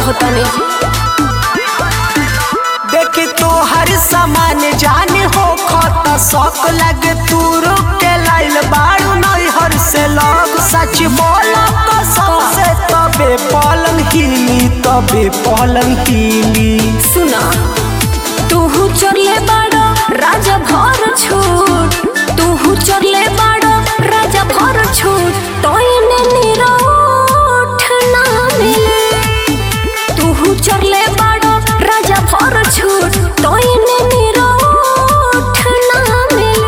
कहतनी देखी तो हर सामान जाने हो खत शौक लगे तू रुक के लाइल बाड़ू नहीं हर से लग सच बोल कसम से तबे पलंग हिली तबे पलंग हिली सुना तूहू चरले बाड़ो राजा भर छूट तूहू चरले बाड़ो राजा भर छूट तोयने निरोठ ना मिले तूहू चरले बाड़ो राजा भर छूट तोयने निरोठ ना मिले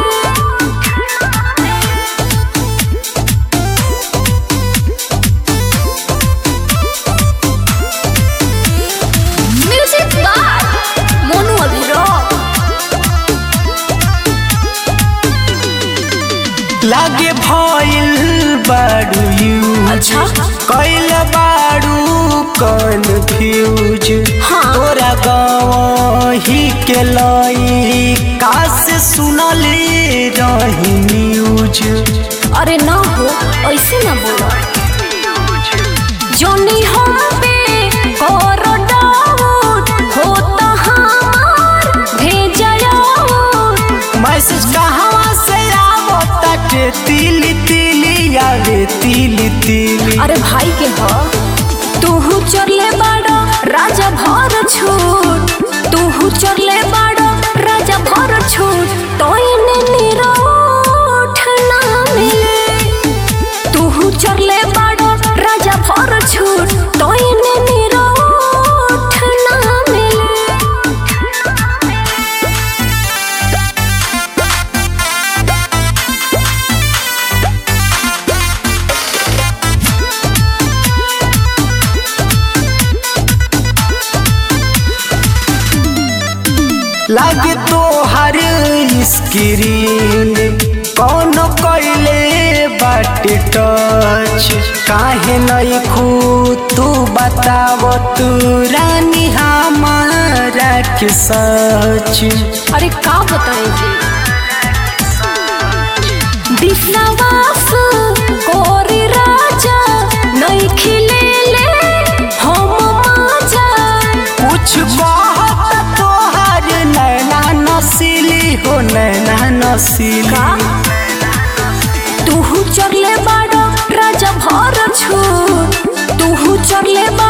म्यूजिक बार मोनू अभिरोक लागे भइल बाड़ू यू अच्छा कैल बाड़ू कन्फ्यूज हाँ। तोरा गाँव ही के लई काश सुनले रही न्यूज अरे ना हो ऐसे ना बोलो जोनी हम पे करो डाउट हो तो हमार भेजयो मैसेज कहवा से आवताटे तिली तिली आवे तिली तिली अरे भाई के हो तूहू चरले बाड़ो राजा भर छूट तूहू चरले बाड़ो राजा भर छूट तोयने निरोठ ना मिले तूहू चरले बाड़ो राजा भर छूट तोयने निरोठ ना मिले लागे तो हर स्क्रीन कौन कैले बाटे टच काहे नहीं खू तू बताव तू रानी हमारा के सच अरे का बताएं जी विश्वास कोरी राजा नहीं खिले ले हम माजा कुछ कहत तोहर नैना नसीली हो नैना नसीली का तूहू चरले बाड़ो राजा भर छूट तूहू चरले बाड़ो